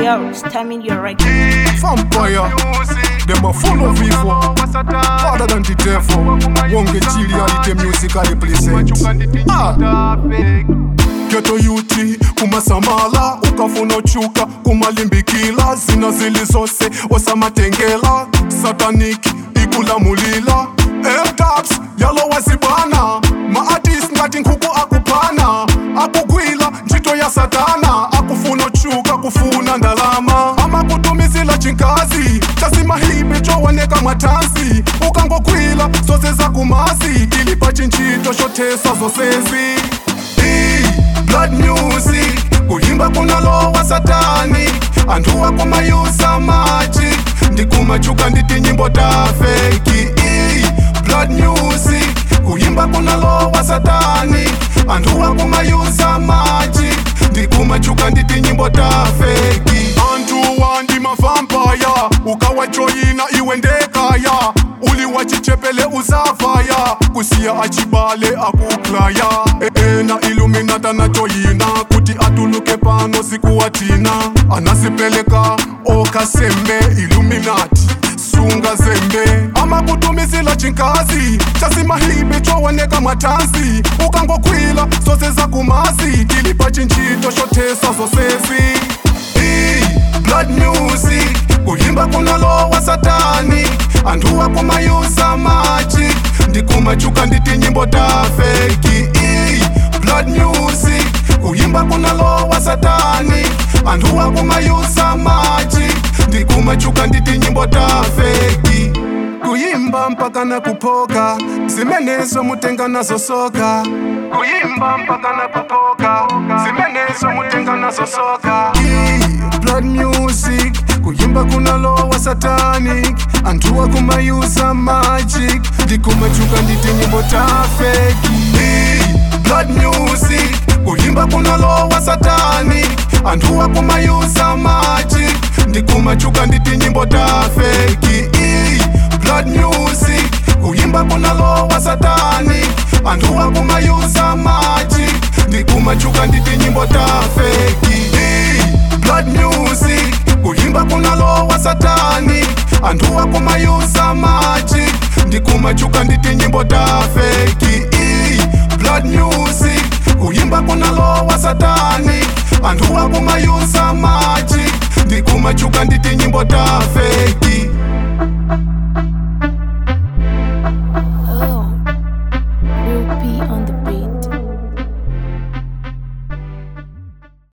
Yo, Stamina your record. Vampire, them are full of evil. Father than the devil. Wonge chili alite music represent. Ah. Geto yuti kumasamala ukafuna chuka kumalimbikila zina zilizose osamatengela sataniki ikulamulila eltaps yalowasibana maatis ngati nkhuku akupana akugwila ntchito ya satana akufuna chuka kufuna ndalama amakutumizila chinkazi chasimahibe chowoneka mwatansi ukangogwila zose zakumasi tilipa chinchito chothesa zosezi Ii, blood music kuimba kunalowa satani anthu akumayusa maji ndikumachuka nditi nyimbo ta feki Ii, blood music kuimba kunalowa satani anthu akumayusa maji ndikumachuka nditi nyimbo ta feki anthu wandi mavampaya ukawajoyina iwe ndekaya uli wachichepele uzavaya kusiya achibale akuklaya E- ena iluminata najoyina kuti atuluke pano sikuwatina anasipeleka okasembe iluminati sunga zembe amakutumizila chinkazi chasimahibe chowoneka mwatansi ukangogwila zose zakumasi tilipa chinchito chothesa zosezi Ii, blood music kuimba kunalowa satani anthu akumayusa maji ndikumachuka nditi nyimbo ta feki Ii, blood music kuimba kunalowa satani anthu akumayusa maji ndikumachuka nditi nyimbo ta feki kuyimba mpaka na kupoka zimenezo mutenga nazo soka kuyimba mpaka na kupoka zimenezo mutenga nazo soka Ii, blood music kuyimba kunalowa satanic anthu akumayusa magic ndikumachuka nditi nyimbo ta feki Ii, blood music kuyimba kunalowa satanic anthu akumayusa magic ndikumachuka nditi nyimbo ta feki Ii, blood music kuyimba kunalowa satani anthu akumayusa maji ndikumachuka nditi nyimbo ta feki Ii, blood music kuyimba kunalowa satani anthu akumayusa maji ndikumachuka nditi nyimbo ta feki Ii, blood music kuyimba kunalowa satani anthu akumayusa maji ndikumachuka nditi nyimbo ta feki